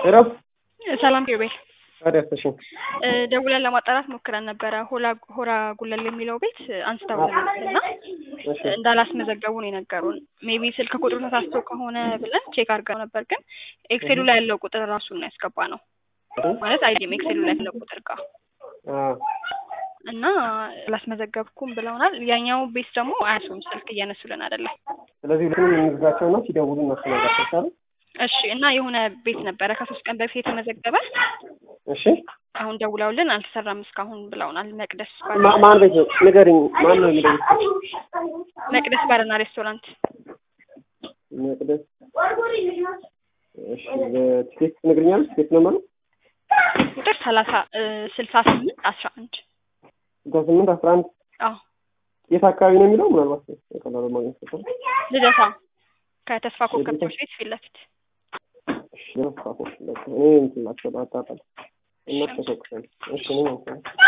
እረፍ ሰላም ኪሩቤል ታዲያ ተሽን ደውለን ለማጣራት ሞክረን ነበረ። ሆላ ሆራ ጉለል የሚለው ቤት አንስተውልን ነበር እና እሺ እንዳላስመዘገቡ ነው የነገሩን። ሜቢ ስልክ ቁጥሩ ተሳስቶ ከሆነ ብለን ቼክ አድርገው ነበር፣ ግን ኤክሴሉ ላይ ያለው ቁጥር ራሱን ነው ያስገባ ነው ማለት አይዲም ኤክሴሉ ላይ ያለው ቁጥር ጋር አ እና አላስመዘገብኩም ብለውናል። ያኛው ቤት ደግሞ አያሱም ስልክ እያነሱልን አይደለም። ስለዚህ ሁለቱንም እንዝጋቸውና ሲደውሉ እናስተናጋቸው ይቻላል። እሺ እና የሆነ ቤት ነበረ ከሶስት ቀን በፊት የተመዘገበ እሺ አሁን ደውለውልን አልተሰራም እስካሁን ብለውናል። መቅደስ ባር ማ- ማን ቤት ነው ንገሪኝ። ማን ነው የሚለው? መቅደስ ባርና ሬስቶራንት መቅደስ እሺ በቲኬት ትነግሪኛለሽ? ቲኬት ነምበሩ ቁጥር ሰላሳ ስልሳ ስምንት አስራ አንድ ስልሳ ስምንት አስራ አንድ አዎ የት አካባቢ ነው የሚለው? ምናልባት በቀላሉ ማግኘት ይችላል። ልደታ ከተስፋ ኮከብ ትምህርት ቤት ፊት ለፊት እሺ ለፋፎ እኔ እንትን ላቸው አጣጣል እና ተሰቅሰን እሺ ነው